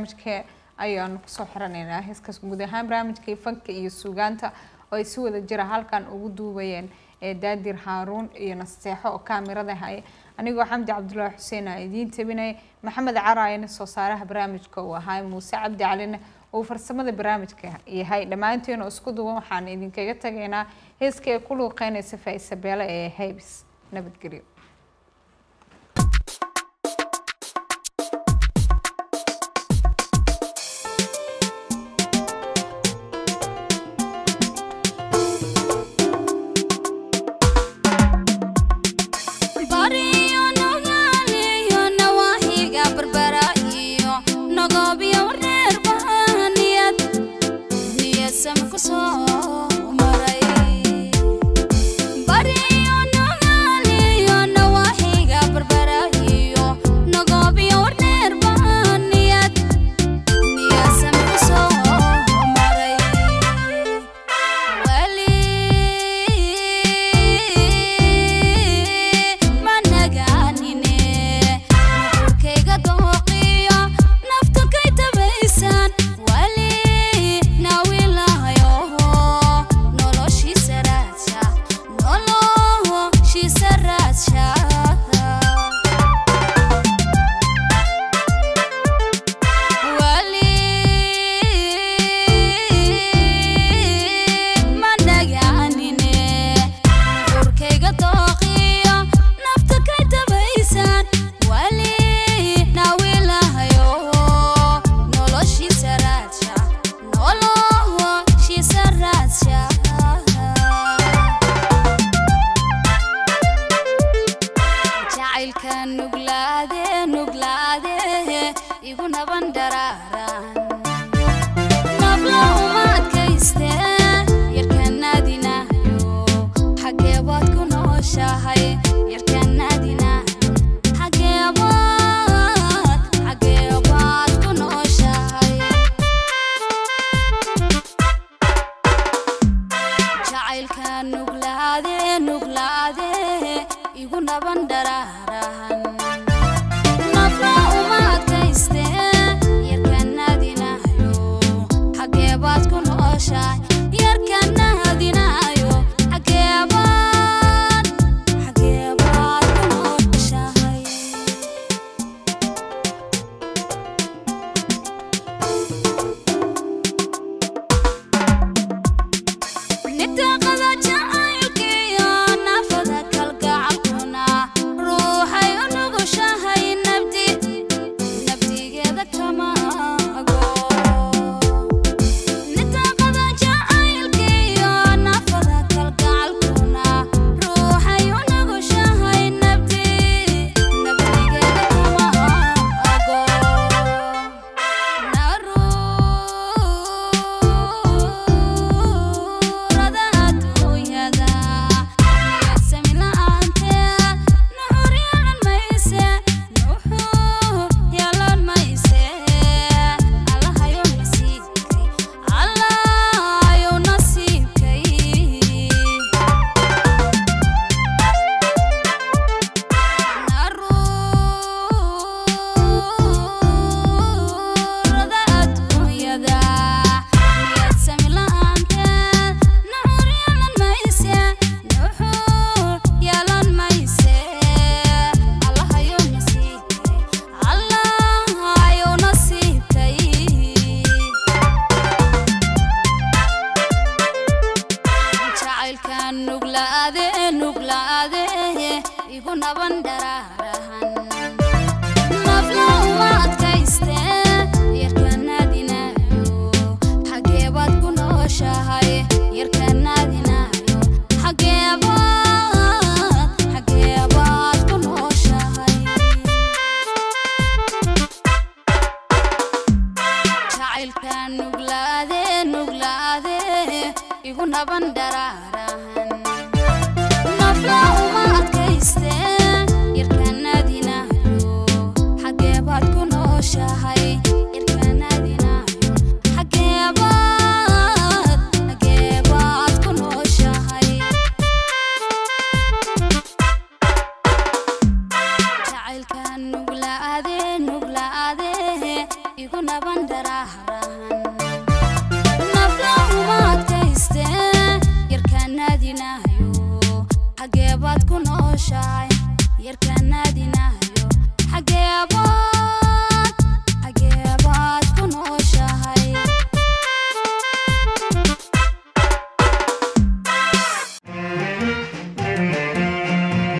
barnaamijka ayaanu kusoo xiranaynaa heeskaas guud ahaan barnaamijkii fanka iyo suugaanta oo ay si wada jira halkan ugu duubayeen ee daadir haaruun iyo nasteexo oo kaamirada haya anigoo xamdi cabdullaahi xuseen aa idiin tabinaya maxamed caraayana soo saaraha barnaamijka uu ahaa muuse cabdi calina uu farsamada barnaamijka yahay dhammaanteen oo isku duwan waxaan idinkaga tagaynaa heeska ee ku luuqeynaysa faisabeele ee haybis nabadgelyo nuglaade nuglaade igu naba qaban dharaahrahan naflahuma adkaystee yarkaan naadinayo xagee baad ku nooshahay yarkaan